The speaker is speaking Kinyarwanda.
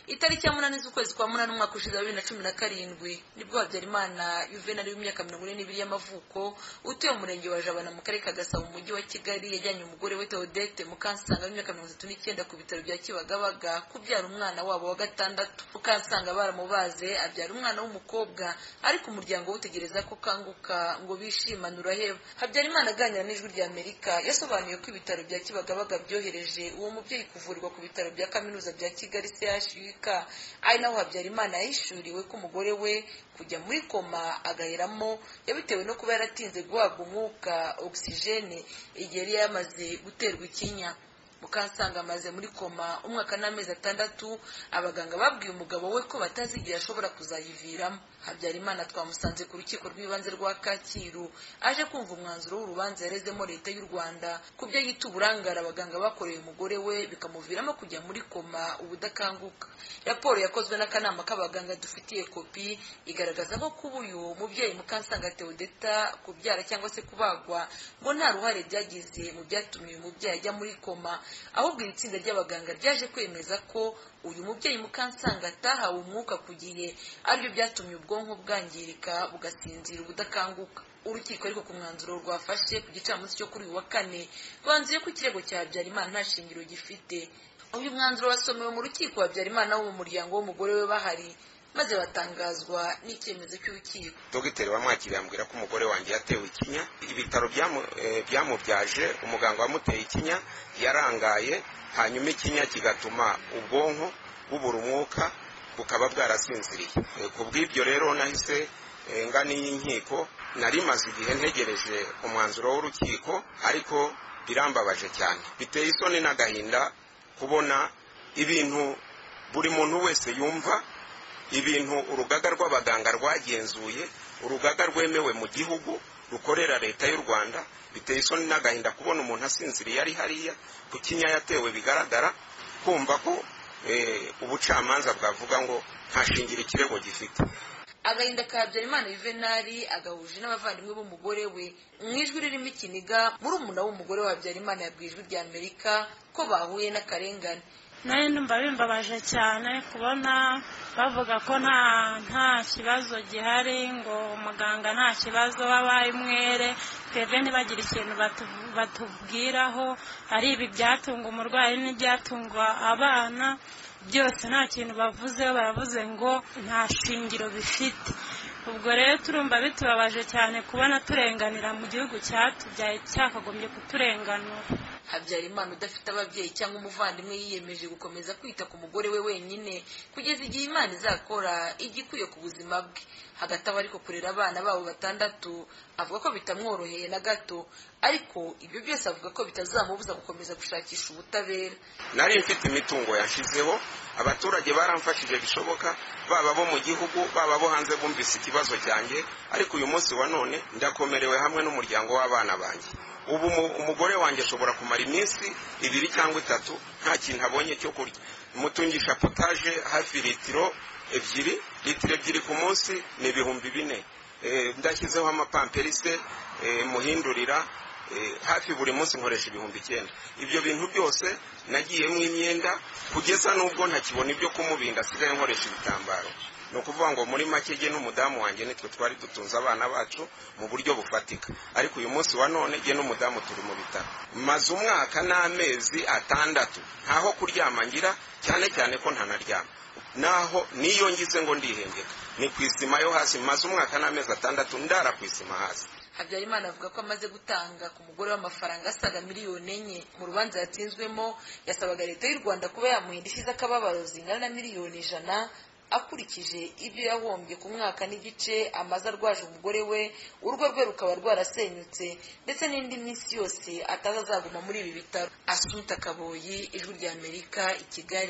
itariki ya munani z'ukwezi kwa munani umwaka ushize wa bibiri na cumi na karindwi nibwo habyarimana yuvenali w'imyaka mirongo ine n'ibiri y'amavuko utuye mu murenge wa jabana mu karere ka gasabo mu mujyi wa kigali yajyanye umugore we teodete mukansanga w'imyaka mirongo itatu n'icyenda ku bitaro bya kibagabaga kubyara umwana wabo wa gatandatu mukansanga baramubaze abyara umwana w'umukobwa ariko umuryango wutegereza ko kanguka ngo bishimane uraheba habyarimana aganira n'ijwi rya amerika yasobanuye ko ibitaro bya kibagabaga byohereje uwo mubyeyi kuvurirwa ku bitaro bya kaminuza bya kigali chuk ari naho habyarimana yahishuriwe ko umugore we kujya muri koma agaheramo yabitewe no kuba yaratinze guhabwa umwuka ogisijene igihe yari yamaze guterwa ikinya mukansanga amaze muri koma umwaka n'amezi atandatu abaganga babwiye umugabo we ko batazigera ashobora kuzayiviramo habyarimana twamusanze ku rukiko rw'ibanze rwa kacyiru aje kumva umwanzuro w'urubanza yarezemo leta y'u rwanda ku byo yita uburangare abaganga bakoreye umugore we bikamuviramo kujya muri koma ubudakanguka raporo yakozwe n'akanama k'abaganga dufitiye kopi igaragaza ko kuba uyu mubyeyi mukansanga teodeta kubyara cyangwa se kubagwa ngo nta ruhare byagize mu byatumye uyu mubyeyi ajya muri koma ahubwo iri tsinda ry'abaganga ryaje kwemeza ko uyu mubyeyi mukansanga atahawe umwuka ku gihe aribyo byatumye ubwonko bwangirika bugasinzira ubudakanguka urukiko ariko ku mwanzuro rwafashe ku gicamunsi cyo kuri uyu wa kane rwanzuye ko ikirego cya habyarimana nta shingiro gifite uyu mwanzuro wasomewe mu rukiko habyarimana wo mu muryango w'umugore we bahari maze batangazwa n'icyemezo cy'urukiko dogiteri wamwakiriye ambwira ko umugore wanjye yatewe ikinya ibitaro byamubyaje umuganga wamuteye ikinya yarangaye hanyuma ikinya kigatuma ubwonko bubura umwuka bukaba bwarasinziriye ku bw'ibyo rero nahise ngana iyi nkiko narimaze igihe ntegereje umwanzuro w'urukiko ariko birambabaje cyane biteye isoni n'agahinda kubona ibintu buri muntu wese yumva ibintu urugaga rw'abaganga rwagenzuye urugaga rwemewe mu gihugu rukorera leta y'u rwanda biteye isoni n'agahinda kubona umuntu asinziriye ari hariya ku kinya yatewe bigaragara kumva ko ubucamanza bwavuga ngo nta shingiro ikirego gifite agahinda ka habyarimana yuvenali agahuje n'abavandimwe b'umugore we mu ijwi ririmo ikiniga murumuna w'umugore wa habyarimana yabwiye ijwi rya amerika ko bahuye n'akarengane nawe ndumva bimbabaje cyane kubona bavuga ko nta nta kibazo gihari ngo muganga nta kibazo wabaye umwere twebwe ntibagira ikintu batubwiraho ari ibi byatunga umurwayi n'ibyatunga abana byose nta kintu bavuzeho baravuze ngo nta shingiro bifite ubwo rero turumva bitubabaje cyane kubona turenganira mu gihugu cyatubyaye cyakagombye kuturenganura habyarimana udafite ababyeyi cyangwa umuvandimwe yiyemeje gukomeza kwita ku mugore we wenyine kugeza igihe imana izakora ijya ikwiye ku buzima bwe hagati aho ariko kurera abana babo batandatu avuga ko bitamworoheye na gato ariko ibyo byose avuga ko bitazamubuza gukomeza gushakisha ubutabera nari mfite imitungo yashizeho abaturage baramfashije bishoboka baba bo mu gihugu baba bo hanze bumvise ikibazo cyanjye ariko uyu munsi wa none ndakomerewe hamwe n'umuryango w'abana banjye ubu umugore wanjye ashobora kumara iminsi ibiri cyangwa itatu nta kintu abonye cyo kurya mutungisha potaje hafi litiro ebyiri litiro ebyiri ku munsi ni ibihumbi bine ndashyizeho amapamperise muhindurira hafi buri munsi nkoresha ibihumbi icyenda ibyo bintu byose nagiyemo imyenda kugeza n'ubwo ntakibona ibyo kumubinda asigaye nkoresha ibitambaro ni ukuvuga ngo muri make ge n'umudamu wanjye nitwe twari dutunze abana bacu mu buryo bufatika ariko uyu munsi wa none ge n'umudamu turi mu bitaro maze umwaka n'amezi atandatu ntaho kuryama ngira cyane cyane ko ntanaryama naho niyo ngize ngo ndihengeka ni ku isima yo hasi maze umwaka n'amezi atandatu ndara ku isima hasi habyarimana avuga ko amaze gutanga ku mugore w'amafaranga asaga miliyoni enye mu rubanza yatsinzwemo yasabaga leta y'u rwanda kuba yamuha indishyi z'akababaro zingana na miliyoni ijana akurikije ibyo yahombye ku mwaka n'igice amaze arwaje umugore we urugo rwe rukaba rwarasenyutse ndetse n'indi minsi yose ataza azaguma muri ibi bitaro asuta kaboyi ijwi ry'amerika i kigali